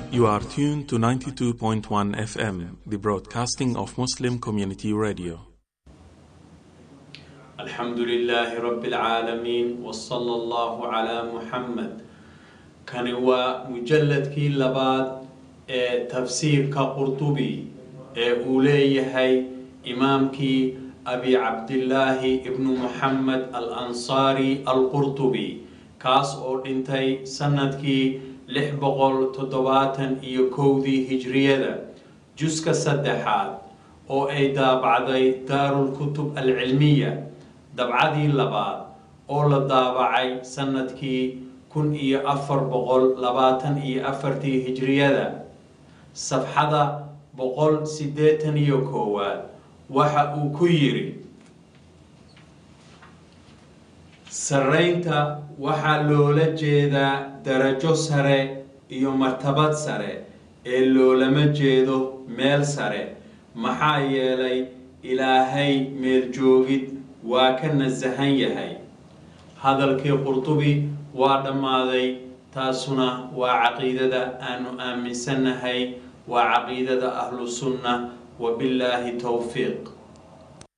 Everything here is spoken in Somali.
You are tuned to 92.1 FM, the broadcasting of Muslim Community Radio. الحمد لله رب العالمين وصلى الله على محمد kani waa mujalladkii labaad ee tafsiirka qurtubi ee uu leeyahay imaamkii abi cabdillaahi ibnu muxamed al ansaari al qurtubi kaas oo dhintay sanadkii lix boqol toddobaatan iyo kowdii hijriyada juska saddexaad oo ay daabacday daarulkutub alcilmiya dabcadii labaad oo la daabacay sanadkii kun iyo afar boqol labaatan iyo afartii hijriyada safxada boqol siddeetan iyo koowaad waxa uu ku yidhi sarreynta waxaa loola jeedaa darajo sare iyo martabad sare ee loolama jeedo meel sare maxaa yeelay ilaahay meel joogid waa ka nasahan yahay hadalkii qurtubi waa dhammaaday taasuna waa caqiidada aanu aaminsannahay waa caqiidada ahlu sunna wabillaahi towfiiq